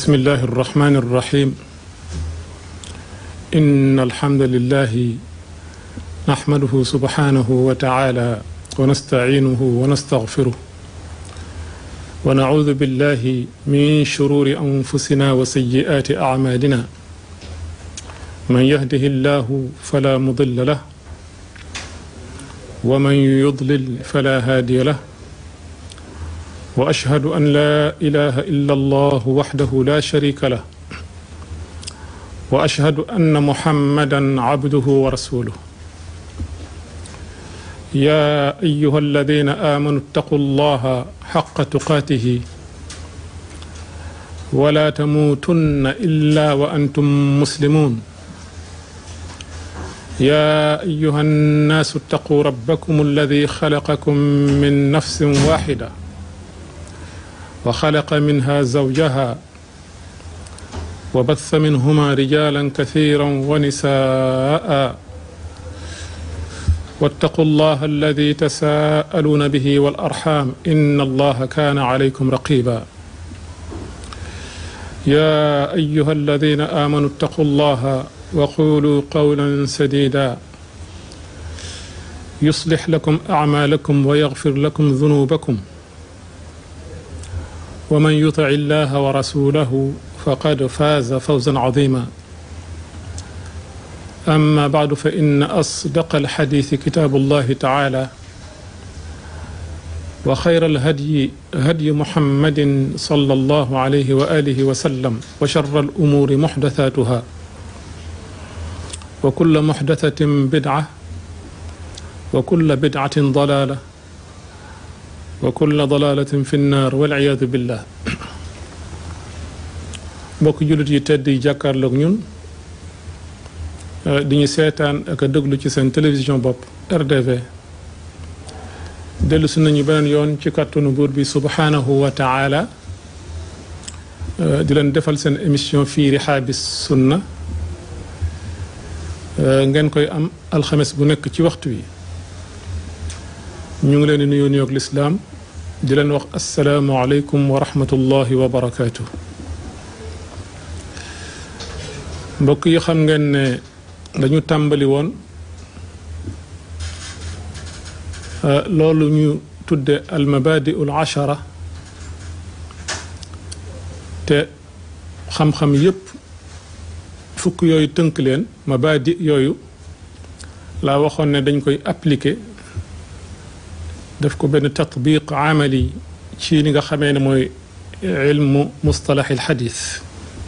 بسم الله الرحمن الرحيم إن الحمد لله نحمده سبحانه وتعالى ونستعينه ونستغفره ونعوذ بالله من شرور أنفسنا وسيئات أعمالنا من يهده الله فلا مضل له ومن يضلل فلا هادي له واشهد ان لا اله الا الله وحده لا شريك له واشهد ان محمدا عبده ورسوله يا ايها الذين امنوا اتقوا الله حق تقاته ولا تموتن الا وانتم مسلمون يا ايها الناس اتقوا ربكم الذي خلقكم من نفس واحده وخلق منها زوجها وبث منهما رجالا كثيرا ونساء واتقوا الله الذي تساءلون به والارحام ان الله كان عليكم رقيبا يا ايها الذين امنوا اتقوا الله وقولوا قولا سديدا يصلح لكم اعمالكم ويغفر لكم ذنوبكم ومن يطع الله ورسوله فقد فاز فوزا عظيما أما بعد فإن أصدق الحديث كتاب الله تعالى وخير الهدي هدي محمد صلى الله عليه وآله وسلم وشر الأمور محدثاتها وكل محدثة بدعة وكل بدعة ضلالة wa kulla dalalatin fi nnaar waliyaadu billah mbokk jullit yi tedd yi jàkkaarloog ñun di ñu seetaan ak a déglu ci seen télévision bopp RDV dellu si nañu beneen yoon ci kàttanu buur bi subhaanahu wa taala di leen defal seen émission fii rihaabi sunna ngeen koy am alxames bu nekk ci waxtu wi ñu ngi leen di nuyu nuyoog lislaam di leen wax asalaamualeykum wa rahmatullahi wa barakaatu. mbokk yi xam ngeen ne dañu tàmbali woon loolu ñu tudde almabadiu al achara te xam-xam yépp fukk yooyu tënk leen mabadi yooyu laa waxoon ne dañ koy appliquer def ko benn tatbiq amali ci li nga xamee ne mooy ilmu mustalax il xadis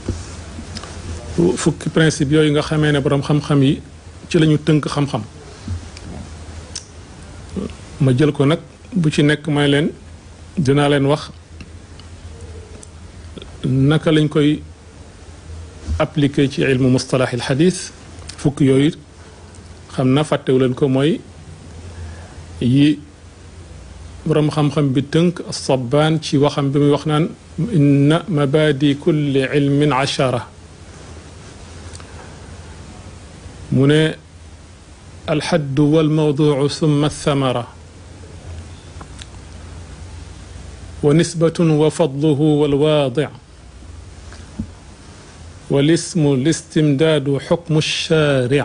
fukki principe yooyu nga xamee ne boroom xam-xam yi ci la ñu tënk xam-xam ma jël ko nag bu ci nekk may leen dinaa leen wax naka lañ koy appliquer ci ilmu mustalax il xadis fukki yooyu xam na fàttewu leen ko mooy yi boroom xam-xam bi tënk sabaan ci waxam bi muy wax naan inna mabadi kulli ilmin achara mu ne alxaddu walmawducu summa althamara wa nisbatun wa fadluhu walwaadic walismu listimdaadu xukmu alshaaric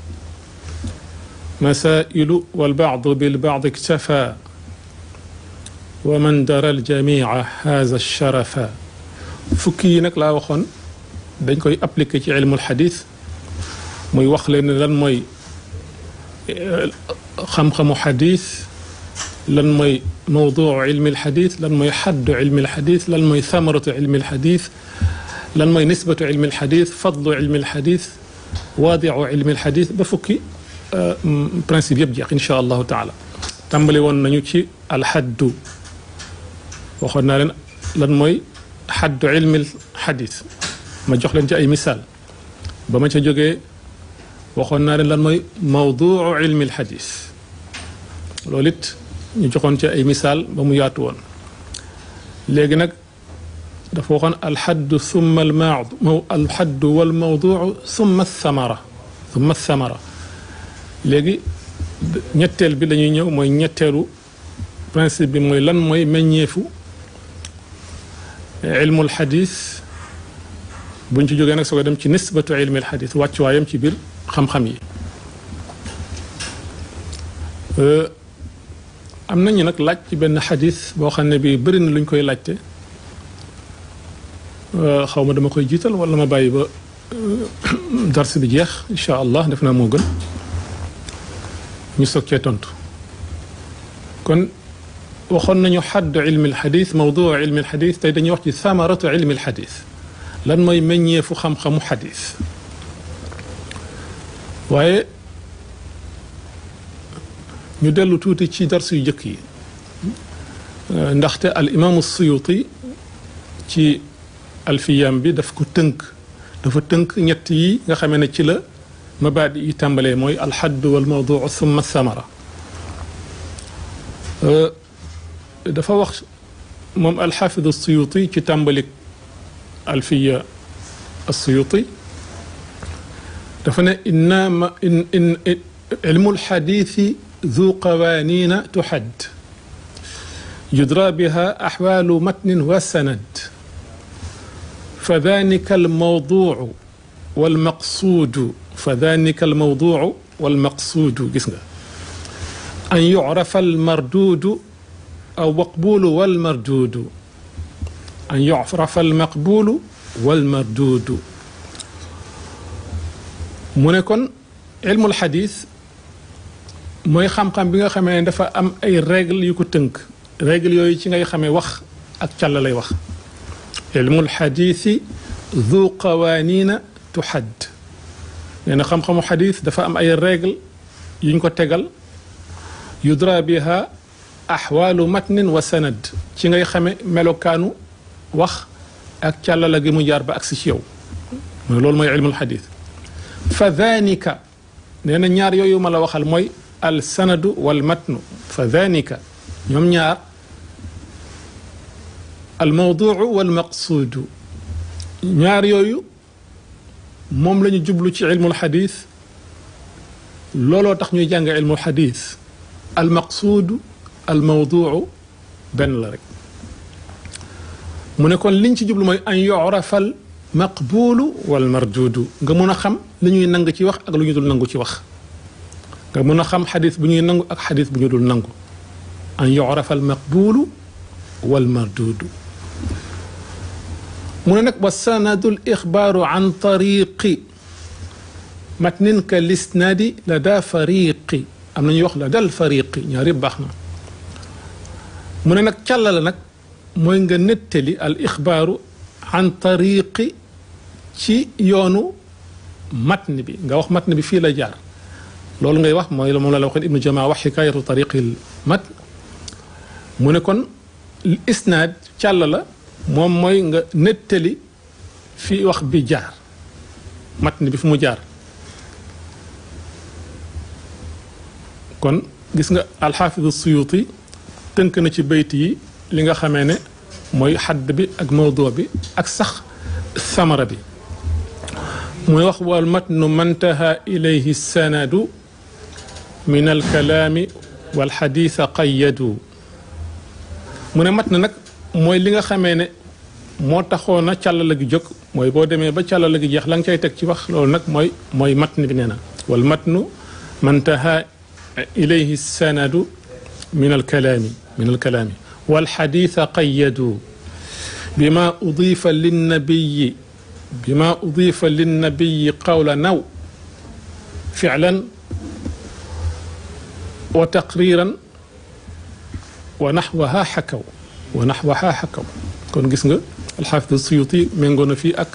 masailu walbacdu bilbacdi iktafa wa man dara aljamia haza sharafa fukki yi nag laa waxoon dañ koy appliquer ci ilmul xadis muy wax leen lan mooy xam-xamu xadis lan mooy mawduu ilmi alxadis lan mooy xaddu ilmi alxadis lan mooy samaratu ilmi alxadis lan mooy nisbatu ilmi alxadis fadlu ilmi alxadis waadiu ilmi alxadis ba fukki principe yëpp jeex incha allahu taala tàmbali woon nañu ci alxaddu waxoon naa leen lan mooy xaddu ilmi xadis ma jox leen ci ay misaal ba ma ca jógee waxoon naa leen lan mooy mawduu ilmi xadis loolu it ñu joxoon ci ay misaal ba mu yaatu woon léegi nag dafa waxoon alxaddu summa almaadu alxaddu walmawduu summa thamara summa thamara léegi ñetteel bi lañuy ñëw mooy ñetteelu principe bi mooy lan mooy meññeefu ilmul xadis buñ ci jógee nag soo ko dem ci nisbatu ilmi alxadis wàccuwaayam ci biir xam-xam yi am nañu nag laaj ci benn xadis boo xam ne bii bëri na luñ koy laajte xaw ma dama koy jiital wala ma bàyyi ba dars bi jeex incha allah def naa moo gën ñu soog cee tontu kon waxoon nañu xaddu ilmi alxadis mawduu ilmi alxadis tey dañuy wax ci samaratu ilmi alxadis lan mooy meññeefu xam-xamu xadis waaye ñu dellu tuuti ci dars yu njëkk yi ndaxte al imaamu suyuti ci alfiyam bi daf ko tënk dafa tënk ñett yi nga xamee ne ci la mabaadi yi tàmbalee mooy alxadd wal mawduu summa samara dafa wax moom alxaafidu suyuti ci tàmbalik alfiya suyuti dafa ne innama in in ilmu alxadiisi ذو قوانين تحد يدرى بها أحوال متن وسند فذلك الموضوع والمقصود فذلك الموضوع والمقصود جسنا أن يعرف المردود أو مقبول والمردود أن يعرف المقبول والمردود منكن علم الحديث mooy xam-xam bi nga xamee ne dafa am ay règle yu ko tënk règle yooyu ci ngay xamee wax ak càll lay wax ilmul xadiisi du qawaanina tuxadd nee na xam-xamu xadis dafa am ay règle yuñ ko tegal yudra biha axwaalu matnin wa sanad ci ngay xame melokaanu wax ak càllala gi mu jaar ba agsi ci yow mooy loolu mooy ilmul xadis fa danika nee na ñaar yooyu ma la waxal mooy al sanadu wal matnu fa danika ñoom ñaar al mawduu wal maqsuudu ñaar yooyu moom la ñu jublu ci ilmul xadis looloo tax ñuy jàng ilmul xadis al maqsuudu al mawduu benn la rek mu ne kon liñ ci jublu mooy an yurafal maqbuulu wal marduudu nga mun a xam li ñuy nang ci wax ak lu ñu dul nangu ci wax nga mën a xam xadis bu ñuy nangu ak xadis bu ñu dul nangu an yurafa al maqbulu wal mardudu mu ne nag wa sanadu l ixbaaru an tariqi matnin ka lisnadi la daa fariqi am na ñuy wax la dal fariqi ñaar yëpp baax na mu ne nag càlla la nag mooy nga nettali al ixbaaru an tariqi ci yoonu matn bi nga wax matn bi fii la jaar loolu ngay wax mooy moom la la waxoon ibnu jamaa wax xikaayatu tariqil mat mu ne kon isnaad càll la moom mooy nga nettali fi wax bi jaar matn bi fu mu jaar kon gis nga alxaafidu suyuti tënk na ci bayt yi li nga xamee ne mooy xadd bi ak mawduu bi ak sax samara bi muy wax wal matnu mantaha ilayhi sanadu min alkalaami walxadiisa qayyadu mu ne mat na nag mooy li nga xamee ne moo taxoon a càllala gi jóg mooy boo demee ba càllala gi jeex la nga cay teg ci wax loolu nag mooy mooy matn bi nee na wal matnu mantaha ilayhi sanadu min alkalaami min alkalaami walxadiisa qayyadu bima udifa linnabiyi bima udifa linnabiyi qawla naw ficlan wa taqriiran wa naxwaha xakaw wa naxwaha xakaw kon gis nga alxaafid suyuti méngoo na fii ak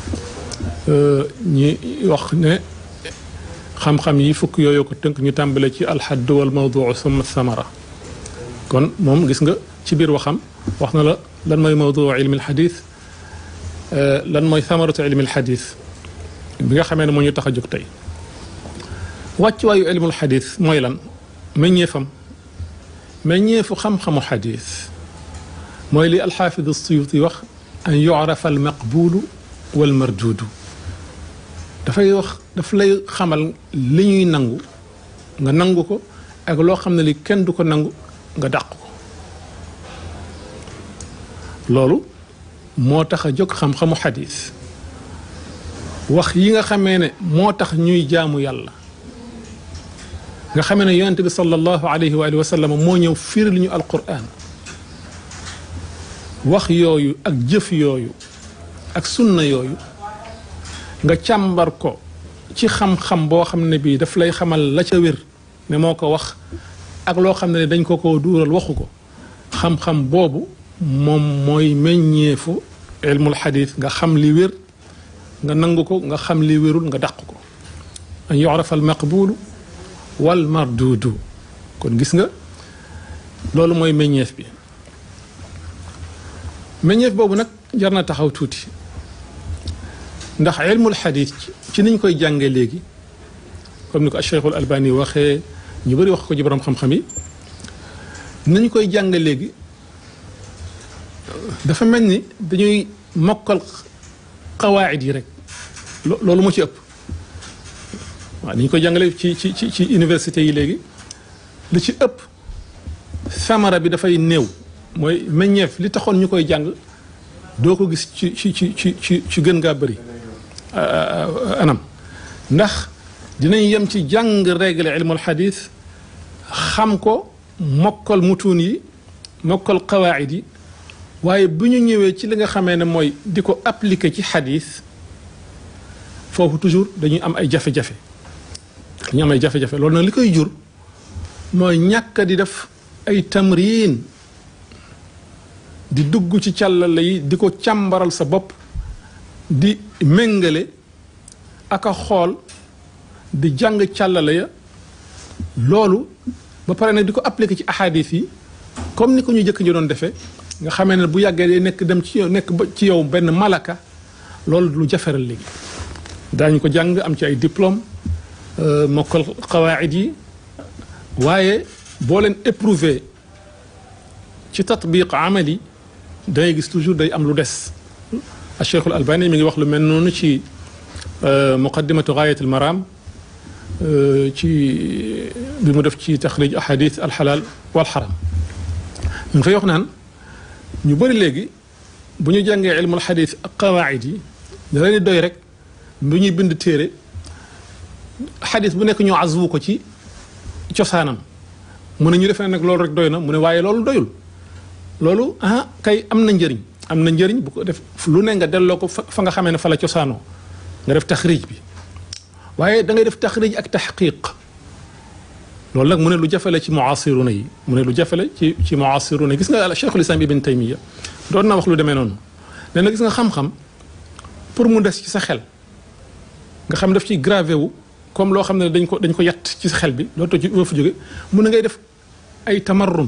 ñi wax ne xam-xam yi fukk yooyu ko tënk ñu tàmbale ci alxadd wal mawduu summa samara kon moom gis nga ci biir waxam wax na la lan mooy mawduu ilmi alxadis lan mooy samaratu ilmi alxadis bi nga xamee ne moo ñu tax a jóg tey wàccuwaayu ilmul xadis mooy lan meññeefam meññeefu xam-xamu xadis mooy li alxaafid suyuti wax an yurafa al maqbulu wal marduudu dafay wax daf lay xamal li ñuy nangu nga nangu ko ak loo xam ne li kenn du ko nangu nga dàq ko loolu moo tax a jóg xam-xamu xadis wax yi nga xamee ne moo tax ñuy jaamu yàlla nga xamee ne yonente bi sallallahu alayhi wa alihi wa sallam moo ñëw firil ñu alquran wax yooyu ak jëf yooyu ak sunna yooyu nga càmbar ko ci xam-xam boo xam ne bii daf lay xamal la ca wér ne moo ko wax ak loo xam ne dañ ko ko duural waxu ko xam-xam boobu moom mooy meññeefu ilmul xadis nga xam li wér nga nangu ko nga xam li wérul nga dàq ko an yurafa al maqbulu wal marduudu kon gis nga loolu mooy meññeef bi meññeef boobu nag jar na taxaw tuuti ndax ilmul xadis ci niñ koy jàngee léegi comme ni ko Cheikhul Albani waxee ñu bëri wax ko ci borom xam-xam yi nañ koy jànge léegi dafa mel ni dañuy mokkal xawaayid yi rek loolu moo ci ëpp waaw ni ñu koy jàngale ci ci ci ci université yi léegi li ci ëpp samara bi dafay néew mooy meññeef li taxoon ñu koy jàng doo ko gis ci ci ci ci ci ci gën ngaa bëri anam ndax dinañ yem ci jàng règle ilmul xadis xam ko mokkal mutuun yi mokkal qawaayid yi waaye bu ñu ñëwee ci li nga xamee ne mooy di ko appliquer ci xadis foofu toujours dañuy am ay jafe-jafe dañuy am ay jafe-jafe loolu nag li koy jur mooy ñàkk di def ay tamrin di dugg ci càllale yi di ko càmbaral sa bopp di méngale ak a xool di jàng càllale ya loolu ba pare nag di ko appliquer ci ahadis yi comme ni ko ñu jëkk ñu doon defee nga xamee ne bu yàggee day nekk dem ci yow nekk ba ci yow benn malaka loolu lu jaferal léegi daañu ko jàng am ci ay diplôme mokkal qawaid yi waaye boo leen éprouvé ci tatbiq amali dangay gis toujours day am lu des a cheikhul albani mi ngi wax lu mel noonu ci muqaddimatu gaayat al maram ci bi mu def ci taxrij ahadith alxalaal wal xaram mu ngi fay wax naan ñu bëri léegi bu ñu jàngee ilmul xadis ak qawaid yi da leen di doy rek bu ñuy bind téere xadis bu nekk ñu azwu ko ci cosaanam mu ne ñu defee nag loolu rek doy na mu ne waaye loolu doyul loolu ah kay am na njëriñ am na njëriñ bu ko def lu ne nga delloo ko fa nga xamee ne fa la cosaanoo nga def taxrij bi waaye da ngay def taxrij ak taxqiq loolu nag mu ne lu jafe la ci muasiruna yi mu ne lu jafe la ci ci muasiruna yi gis nga cheikhul islam ibn taymiya doon na wax lu demee noonu nee na gis nga xam-xam pour mu des ci sa xel nga xam daf ci gravé wu comme loo xam ne dañ ko dañ ko yatt ci sa xel bi loolu to ci loo fa jóge mu ne ngay def ay tamarrum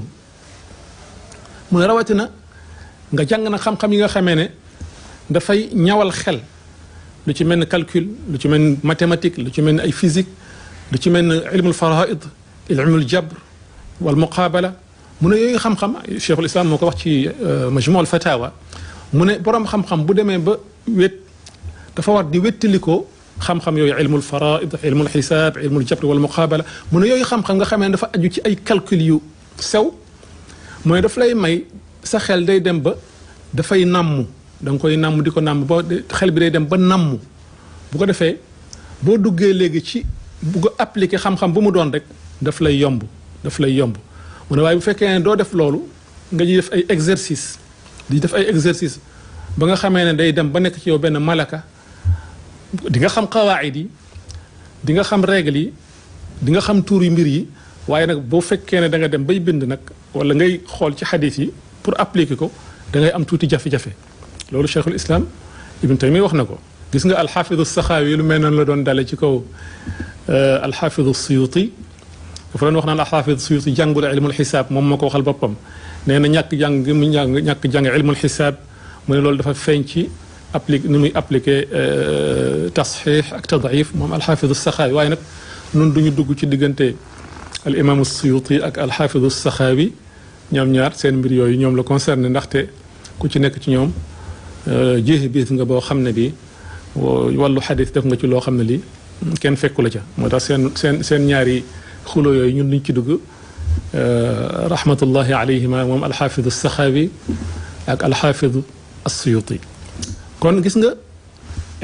mu ne rawatina nga jàng na xam-xam yi nga xamee ne dafay ñawal xel lu ci mel ni calcul lu ci mel ni mathématique lu ci mel ni ay physique lu ci mel ni ilmul faraid ilmul jabr wal muqabala mu ne yooyu xam-xam cheikhul islam moo ko wax ci majmu al fatawa mu ne borom xam-xam bu demee ba wét dafa war di wéttalikoo xam-xam yooyu ilmul faraid ilmul xisaab ilmul jabr wal muqabala mu ne yooyu xam-xam nga xamee ne dafa aju ci ay calcul yu sew mooy daf lay may sa xel day dem ba dafay nàmm da nga koy nàmm di ko nàmm ba xel bi day dem ba nàmm bu ko defee boo duggee léegi ci bugg a appliquer xam-xam bu mu doon rek daf lay yomb daf lay yomb mu ne waaye bu fekkee ne doo def loolu nga ji def ay exercice di def ay exercice ba nga xamee ne day dem ba nekk ci yow benn malaka di nga xam xawaayid yi di nga xam règle yi di nga xam tuur yu mbir yi waaye nag boo fekkee ne da nga dem bay bind nag wala ngay xool ci xadis yi pour appliquer ko da ngay am tuuti jafe-jafe loolu cheikhul islam ibn taymi wax na ko gis nga alxaafidu saxaawi lu mel noonu la doon dale ci kaw alxaafidu suyuti dafa doon wax naan alxaafidu suyuti jàngul ilmul xisaab moom moo ko waxal boppam nee na ñàkk jàng mu jàng ñàkk jàng ilmul xisaab mu ne loolu dafa feeñ ci applique ni muy appliqué tasxiix ak tadaif moom alxaafidu saxaawi waaye nag nun duñu dugg ci diggante al imaamu suyuti ak alxaafidu saxaawi ñoom ñaar seen mbir yooyu ñoom la concerné ndaxte ku ci nekk ci ñoom jeexi biis nga boo xam ne bi wàllu xadis def nga ci loo xam ne lii kenn fekku la ca moo tax seen seen seen ñaari xulo yooyu ñun duñ ci dugg rahmatullahi alayhima moom alxaafidu saxaawi ak alxaafidu assuyuti kon gis nga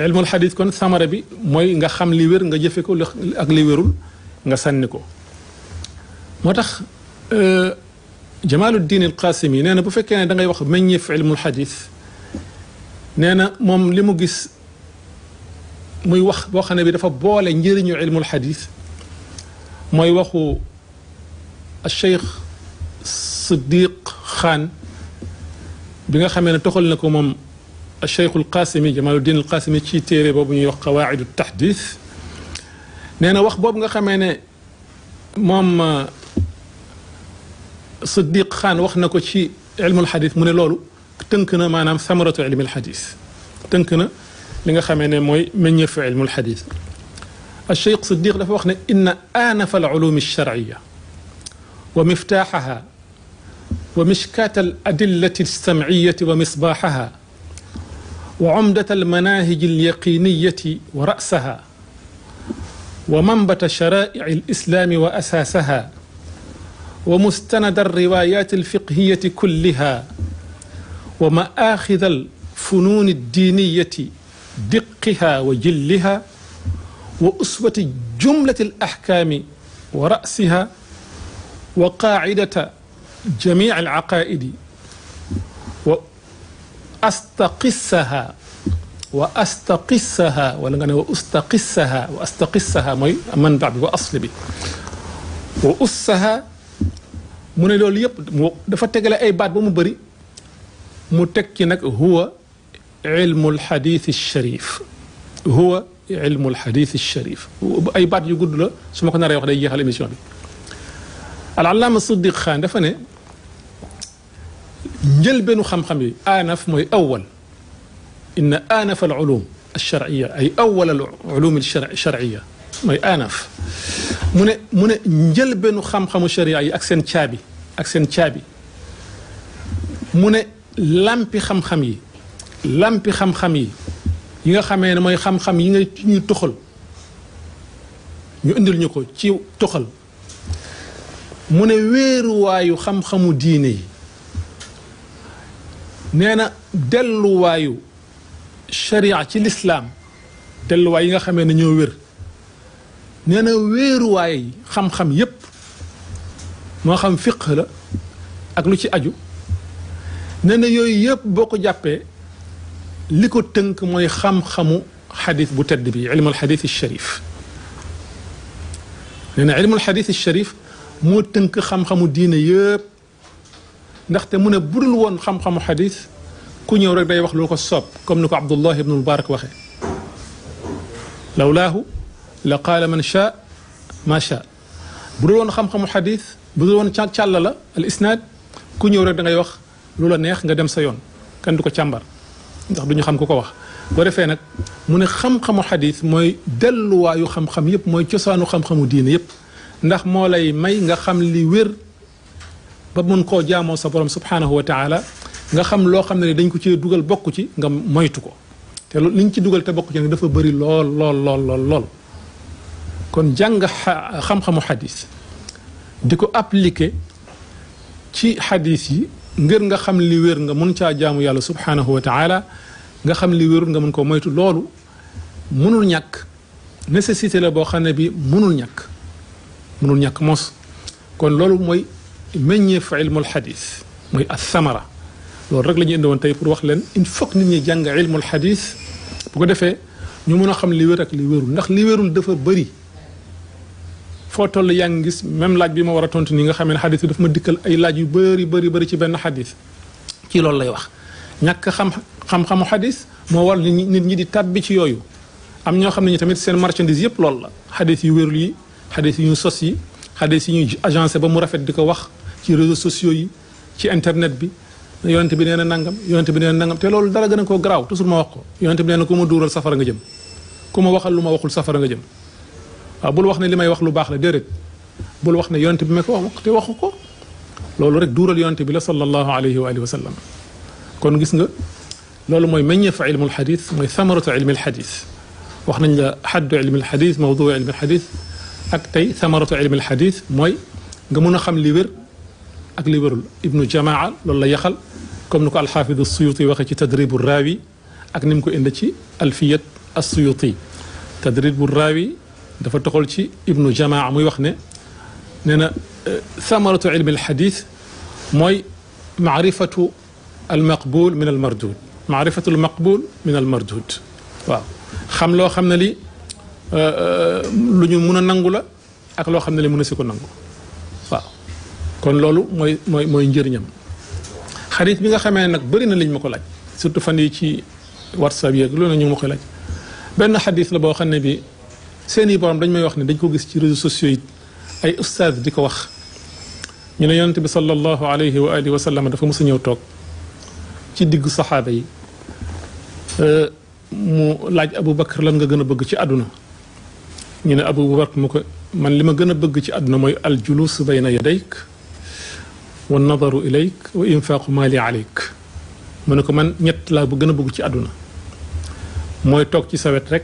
ilmul xadis kon samara bi mooy nga xam li wér nga jëfe ko ak li wérul nga sànni ko moo tax Jamaaluddin al Qaasimi nee na bu fekkee ne da ngay wax meññeef ilmul xadis nee na moom li mu gis muy wax boo xam ne bi dafa boole njëriñu ilmul xadis mooy waxu Cheikh Siddiq Xaan bi nga xamee ne toxal na ko moom Cheikh al Qaasimi Jamaaluddin al Qaasimi ci téere boobu ñuy wax qawaacidu taxdis nee na wax boobu nga xamee ne moom Siddiq Xaan wax na ko ci ilmul xadis mu ne loolu tënk na maanaam samaratu ilmil xadis tënk na li nga xamee ne mooy meññeefu ilmul xadis الشيخ صديق dafa wax ne إن آنف العلوم الشرعية ومفتاحها ومشكاة الأدلة السمعية ومصباحها وعمدة المناهج اليقينية ورأسها ومنبت شرائع الإسلام وأساسها ومستند الروايات الفقهية كلها ومآخذ الفنون الدينية دقها وجلها وأسوة جملة الأحكام ورأسها وقاعدة جميع العقائد وأستقسها وأستقسها ولا وأستقسها وأستقسها موي منبع بي وأصل بي وأسها mu ne loolu yëpp dafa tegale ay baat ba mu bëri mu teg ci nag huwa ilmu alxadith alsharif huwa ilmu alxadith alsharif ay baat yu gudd la su ma ko naree wax day jeexal émission bi alallaama siddiq xaan dafa ne njëlbeenu xam-xam yi aanaf mooy awal inna aanaf al ulum alsharciya ay awal al ulum alsharciya mooy aanaf mu ne mu ne njëlbeenu xam-xamu sharia yi ak seen caabi ak seen caabi mu ne lampi xam-xam yi lampi xam-xam yi yi nga xamee ne mooy xam-xam yi nga ñuy toxal ñu indil ñu ko ci toxal mu ne wéeruwaayu xam-xamu diine yi nee na delluwaayu sharia ci lislaam delluwaay yi nga xamee ne ñoo wér nee na wéeruwaay xam-xam yépp moo xam fiq la ak lu ci aju nee na yooyu yëpp boo ko jàppee li ko tënk mooy xam-xamu xadis bu tedd bi ilmul xadis sharif nee na ilmul xadis sharif moo tënk xam-xamu diine yëpp ndaxte mu ne budul woon xam-xamu xadis ku ñëw rek day wax lu ko soob comme ni ko Abdullah ibnu Mubarak waxee lawlaahu la qaala man shaa ma shaa budul woon xam-xamu xadis budul woon càlla la al isnaad ku ñëw rek da ngay wax lu la neex nga dem sa yoon kenn du ko càmbar ndax du ñu xam ku ko wax boo defee nag mu ne xam-xamu xadis mooy delluwaayu xam-xam yépp mooy cosaanu xam-xamu diine yépp ndax moo lay may nga xam li wér ba mun koo jaamoo sa borom subhanahu wa taala nga xam loo xam ne dañ ko ci dugal bokk ci nga moytu ko te liñ ci dugal te bokk ci nag dafa bëri lool lool lool lool lool kon jàng xam-xamu xadis di ko appliquer ci xadis yi ngir nga xam li wér nga mun caa jaamu yàlla subhanahu wa taala nga xam li wérul nga mun ko moytu loolu munul ñàkk nécessité la boo xam ne bi munul ñàkk munul ñàkk mos kon loolu mooy meññeef ilmul xadis mooy athamara loolu rek la ñu indi woon tey pour wax leen il faut que nit ñi jàng ilmul xadis bu ko defee ñu mun a xam li wér ak li wérul ndax li wérul dafa bëri foo toll yaa ngi gis même laaj bi ma war a tontu nii nga xam ne xadis bi daf ma dikkal ay laaj yu bëri bëri bëri ci benn xadis ci loolu lay wax ñàkk xam xam-xamu xadis moo war nit ñi nit ñi di tàbbi ci yooyu am ñoo xam ne ñi tamit seen marchandise yëpp loolu la xadis yu wérul yi xadis yu ñu sos yi xadis yi ñuy agencé ba mu rafet di ko wax ci réseaux sociaux yi ci internet bi yonente bi nee na nangam yonente bi nee na nangam te loolu dara gën a koo garaaw toujours ma wax ko yonente bi nee na ku ma duural safara nga jëm ku ma waxal lu ma waxul safara nga jëm waaw bul wax ne li may wax lu baax la déedéet bul wax ne yonente bi ma ko wax te waxu ko loolu rek duural yonente bi la sallallahu alayhi wa alihi wa sallam kon gis nga loolu mooy meññeef ilmul xadis mooy samaratu ilmil xadis wax nañ la xaddu ilmil xadis mawdu ilmil xadis ak tey samaratu ilmil xadis mooy nga mun a xam li wér ak li wérul ibnu jamaa loolu la yaxal comme ni ko alxaafidu suyuti waxee ci tadribu raawi ak ni mu ko indi ci alfiyat as-Suyuti tadrib bu raawi dafa toxal ci ibnu jamaa muy wax ne nee na samaratu ilmi alxadis mooy maarifatu almaqbul min almardud maarifatu almaqbul min almardud waaw xam loo xam ne li lu ñu mun a nangu la ak loo xam ne li mën a si ko nangu waaw kon loolu mooy mooy mooy njëriñam xadis bi nga xamee nag bëri na liñ ma ko laaj surtout fan yi ci whatsapp yeeg loolu na ñu ma koy laaj benn xadis la boo xam ne bi seeni borom dañ may wax ne dañ ko gis ci réseaux sociaux yi ay ustaaz di ko wax ñu ne yonente bi sallallahu alayhi wa alihi wa sallam dafa mos a ñëw toog ci diggu saxaaba yi mu laaj Abu Bakar lan nga gën a bëgg ci àdduna ñu ne Abu Bakar mu ko man li ma gën a bëgg ci àdduna mooy aljulus bayna yadayk wa nadaru ilayk wa infaaqu maali alayk mu ne ko man ñett laa bu gën a bëgg ci àdduna mooy toog ci sa wet rek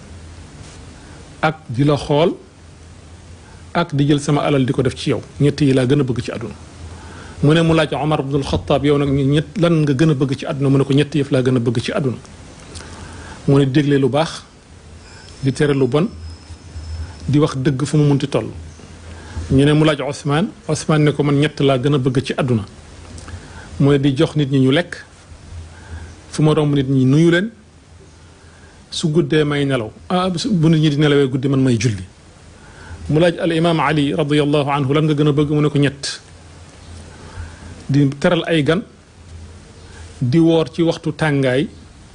ak di la xool ak di jël sama alal di ko def ci yow ñett yi laa gën a bëgg ci àdduna mu ne mu laaj Omar ibnul Xataab yow nag ñett lan nga gën a bëgg ci àdduna mu ne ko ñett yëf laa gën a bëgg ci àdduna mu ne dégle lu baax di tere lu bon di wax dëgg fu mu munti toll ñu ne mu laaj Ousmane Ousmane ne ko man ñett laa gën a bëgg ci àdduna mu ne di jox nit ñi ñu lekk fu ma romb nit ñi nuyu leen su guddee may nelaw ah bu nit ñi di nelawee guddi man may julli mu laaj al imaam Ali radiyallahu anhu lan nga gën a bëgg mu ne ko ñett di teral ay gan di woor ci waxtu tàngaay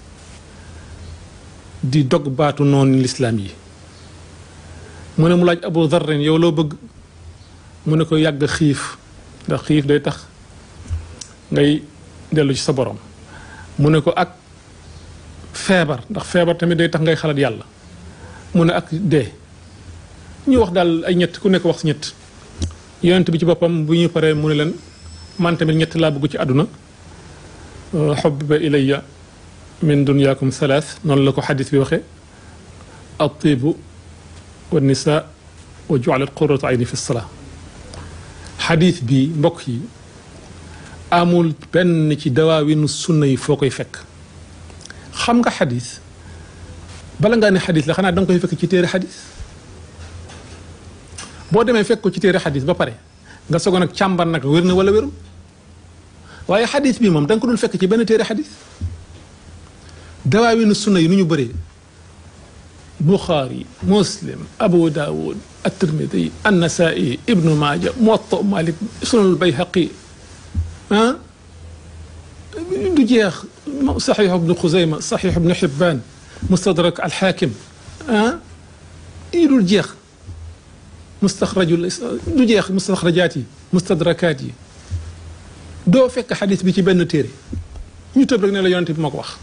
di dog baatu noonu lislaam yi mu ne mu laaj Abu Dharrin yow loo bëgg mu ne ko yàgg xiif ndax xiif day tax ngay dellu ci sa borom mu ne ko ak feebar ndax feebar tamit day tax ngay xalaat yàlla mu ne ak dee ñu wax daal ay ñett ku nekk wax si ñett yonent bi ci boppam bu ñu paree mu ne leen man tamit ñett laa bëgg ci àdduna xubba ilayya min dunyaakum thalath noonu la ko xadis bi waxee altibu wa nisa wa jualat qurratu ayni fi salaa xadis bi mbokk yi amul benn ci dawaawinu sunna yi foo koy fekk xam nga xadis bala ngaa ne xadis la xanaa da nga koy fekk ci téere xadis boo demee fekk ko ci téere xadis ba pare nga sogo nag càmbar nag wér na wala wérul waaye xadis bi moom da nga ko dul fekk ci benn téere xadis dawaawinu sunna yi nu ñu bëree buxaari muslim abu daawud at-tirmidi an-nasaa'i ibnu maaja muwatta malik sunanul bayhaqi ah du jeex saxiix ibnu xuzayma saxiix ibnu xibbaan mustadrak alxaakim ah yi dul jeex mustaxrajul du jeex mustaxrajaat yi mustadrakaat yi doo fekk xadis bi ci benn téere ñu tëb rek ne la yonente bi moo ko wax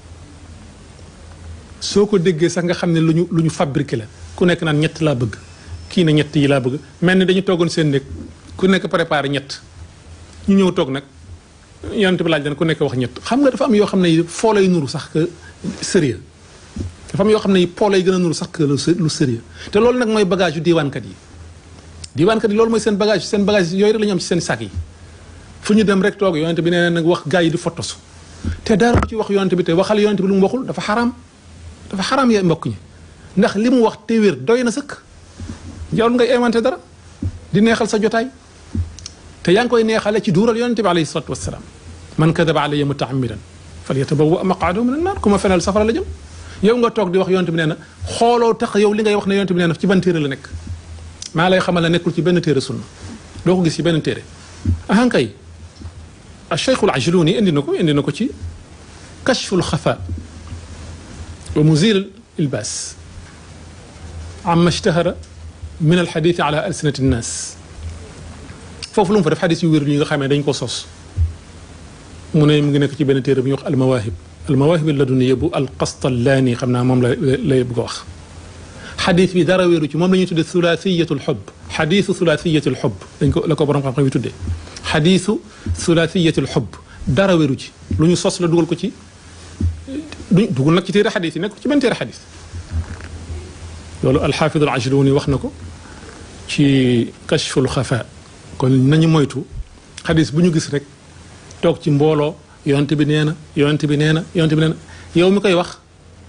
soo ko déggee sax nga xam ne lu ñu lu ñu fabriqué la ku nekk naan ñett laa bëgg kii ne ñett yi laa bëgg mel ni dañu toogoon seen néeg ku nekk préparé ñett ñu ñëw toog nag yonent bi laaj leen ku nekk wax ñett xam nga dafa am yoo xam ne foo lay nuru sax que sérieux dafa am yoo xam ne poo lay gën a nuru sax que lu sérieux te loolu nag mooy bagage yu diiwaankat yi diiwaankat yi loolu mooy seen bagage seen bagage yooyu rek la ñu am ci seen sac yi fu ñu dem rek toog yonent bi nee nag wax gaa yi di fotosu te dara ci wax yonent bi te waxal yonent bi lu mu waxul dafa xaraam dafa xaraam ya mbokk ñi ndax li mu wax te wér doy na sëkk jarul ngay inventé dara di neexal sa jotaay te yaa ngi koy neexale ci duural yonente bi alayhi salatu wasalaam man kadaba alayya mutaamidan fal yatabawa maqaadahu min annaar ku ma fenal safara la jëm yow nga toog di wax yonente bi nee na xooloo tax yow li ngay wax ne yonente bi nee na ci ban téere la nekk maa lay xamal ne nekkul ci benn téere sunna doo ko gis ci benn téere ahankay acheikhul ajluni indi na ko indi na ko ci kashful xafa wa muzil ilbaas amma ishtahara min alxadith ala alsinati nnaas foofu lu mu fa def xadis yu wér yi nga xamee dañ ko sos mu ne mu ngi nekk ci benn téere bu ñuy wax almawahib almawahib laduniya bu alqastallaani xam naa moom la lay bëgg a wax xadis bi dara wéeru ci moom la ñuy tuddee thulathiyatu lxub xadisu thulathiyatu lxub dañ ko la ko borom xam-xam yi tuddee xadisu thulathiyatu lxub dara wéeru ci lu ñu sos la dugal ko ci du dugul nag ci téere xadis yi nekk ci benn téere xadis loolu alxaafid al ajluni wax na ko ci kashful xafa kon nañu moytu xadis bu ñu gis rek toog ci mbooloo yonent bi nee na yonent bi nee na yonent bi nee na yow mi koy wax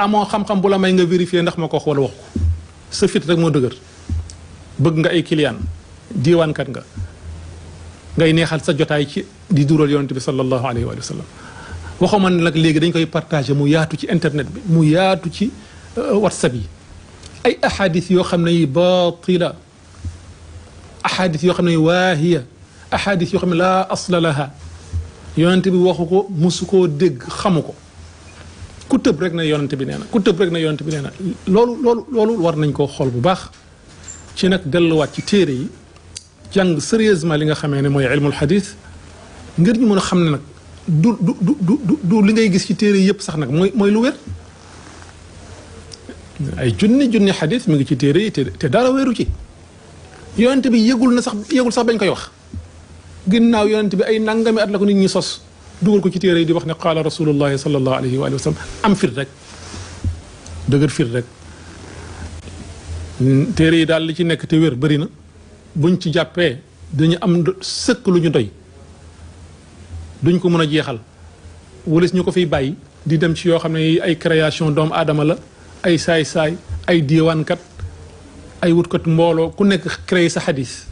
amoo xam-xam bu la may nga vérifier ndax ma ko wax wala wax ko sa fit rek moo dëgër bëgg nga ay client diiwaankat nga ngay neexal sa jotaay ci di dural yonent bi sallallahu alayhi wa sallam waxuma ne nag léegi dañ koy partagé mu yaatu ci internet bi mu yaatu ci whatsapp yi ay ahadis yoo xam ne yi baatila ahadis yoo xam ne yi waahiya ahadis yoo xam ne laa asla laha yonent bi waxu ko musu koo dégg xamu ko ku tëb rek na yonent bi nee na ku tëb rek na yonent bi nee na loolu loolu loolu war nañ koo xool bu baax ci nag delluwaat ci téere yi jàng sérieusement li nga xamee ne mooy ilmul xadis ngir ñu mën a xam ne nag du du du du du li ngay gis ci téere yëpp sax nag mooy mooy lu wér ay junni junni xadis mi ngi ci téere yi te te dara wéru ci yonent bi yëgul na sax yëgul sax bañ koy wax ginnaaw yonent bi ay nangami at la ko nit ñi sos dugal ko ci téere yi di wax ne qaala rasulullahi sallallahu alayhi wa sallam am fit rek dëgër fit rek téere yi daal li ci nekk te wér bëri na buñ ci jàppee dañu am sëkk lu ñu doy duñ ko mën a jeexal walis ñu ko fiy bàyyi di dem ci yoo xam ne ay création doomu aadama la ay saay-saay ay diiwaankat ay wutkat mbooloo ku nekk créé sa xadis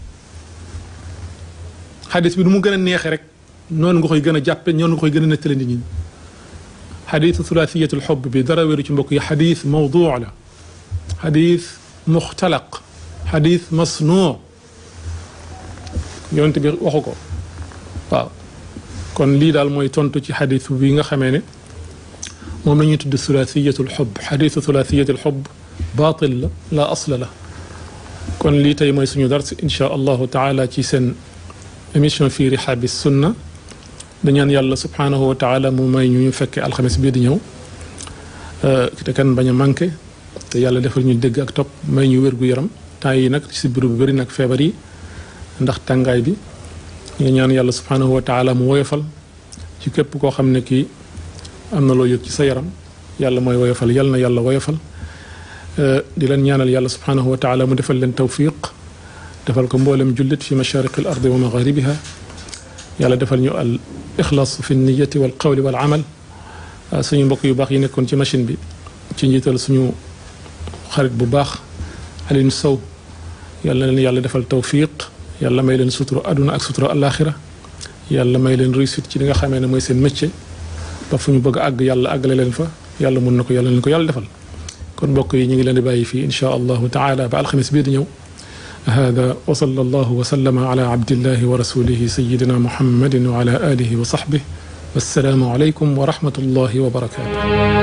xadis bi du mu gën a neexee rek noonu nga koy gën a jàppe noonu nga koy gën a nettali nit ñi xadisu thulaathiyatul xob bi dara wéru ci mbokk yi xadis mawduu la xadis muxtalaq xadis masnuu yonent bi waxu ko waaw kon lii daal mooy tontu ci xadis bi nga xamee ne moom la ñuy tudd thulaathiyatul xob xadisu thulaathiyatul xob baatil la la asla la kon lii tey mooy suñu dars insha allahu taala ci seen émission fii rihaabi sunna dañaan yàlla subhaanahu wa taala mu may ñu ñu fekkee alxames bii di ñëw te kan bañ a manqué te yàlla defal ñu dégg ak topp may ñu wér gu yaram temps yi nag si biir bu bëri nag feebar yi ndax tàngaay bi ñu ñaan yàlla subhaanahu wa taala mu woyofal ci képp koo xam ne kii am na loo yëg ci sa yaram yàlla mooy woyofal yàlla na yàlla woyofal di leen ñaanal yàlla subhaanahu wa taala mu defal leen tawfiq defal ko mboolem jullit fi mashariqi al ardi wa magharibiha yàlla defal ñu al ixlaas fi niyati wal qawli wal amal suñu mbokk yu baax yi nekkoon ci machine bi ci njiital suñu xarit bu baax Alioune Sow yàlla na leen yàlla defal tawfiq yàlla may leen sutura aduna ak sutura alaxira yàlla may leen réussite ci li nga xamee ne mooy seen métier ba fu ñu bëgg a àgg yàlla àggale leen fa yàlla mun na ko yàlla leen ko yàlla defal kon mbokk yi ñu ngi leen di bàyyi fii inchaa allahu taala ba alxamis bii di ñëw هذا وصلى الله وسلم على عبد الله ورسوله سيدنا محمد وعلى آله وصحبه والسلام عليكم ورحمة الله وبركاته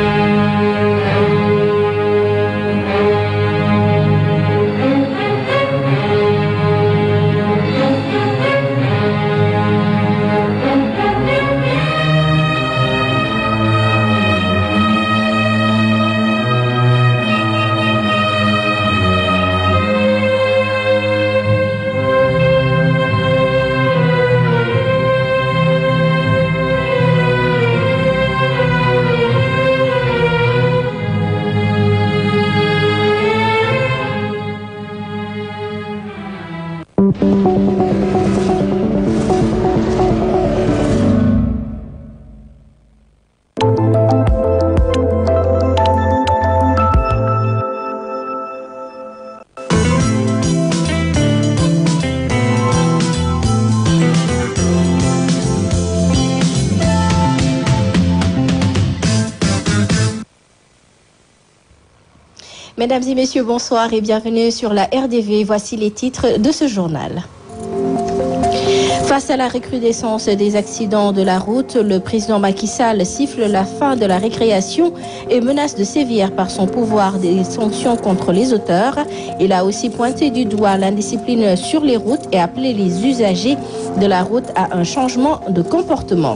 Mesdames et messieurs, bonsoir et bienvenue sur la RDV. Voici les titres de ce journal. Face à la recrudescence des accidents de la route, le président Macky Sall siffle la fin de la récréation et menace de sévir par son pouvoir des sanctions contre les auteurs. Il a aussi pointé du doigt l'indiscipline sur les routes et appelé les usagers de la route à un changement de comportement.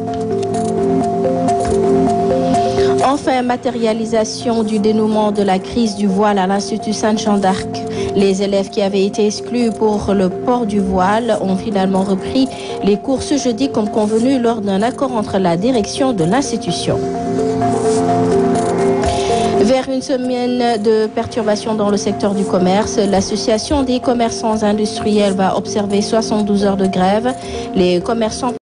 Enfin, matérialisation du dénouement de la crise du voile à l'Institut Sainte-Jean d'Arc. Les élèves qui avaient été exclus pour le port du voile ont finalement repris les cours ce jeudi comme convenu lors d'un accord entre la direction de l'institution. Vers une semaine de perturbations dans le secteur du commerce, l'association des commerçants industriels va observer 72 heures de grève. Les commerçants